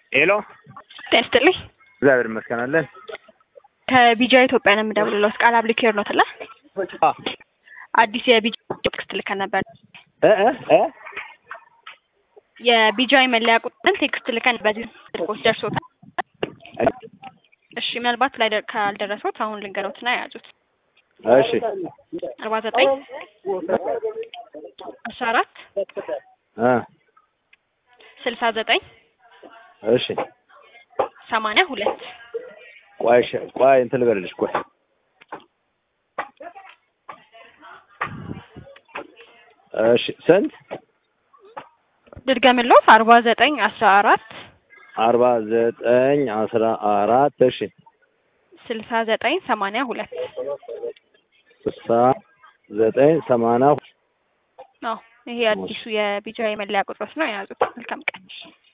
ሄሎ ጤና ይስጥልኝ። እግዚአብሔር ይመስገን አለን። ከቢጃ ኢትዮጵያ ነው የምደውልለው። ቃል አብሊኬር ነው ትላ አ አዲስ የቢጃ ቴክስት ልከን ነበር። እ እ እ የቢጃይ መለያ ቁጥርን ቴክስት ልከን በዚህ ስልኮች ደርሶታል። እሺ ምናልባት ላይ ደር- ካልደረሱት አሁን ልንገሮትና የያዙት እሺ አርባ ዘጠኝ አስራ አራት እ ስልሳ ዘጠኝ እሺ ሰማንያ ሁለት ቆይ እሺ ቆይ እንትን ልበልልሽ ቆይ እሺ ስንት ድድገምሎት አርባ ዘጠኝ አስራ አራት አርባ ዘጠኝ አስራ አራት እሺ ስልሳ ዘጠኝ ሰማንያ ሁለት ስልሳ ዘጠኝ ሰማንያ ነው። ይሄ አዲሱ የቢጃይ መለያ ቁጥሮች ነው የያዙት። መልካም ቀን።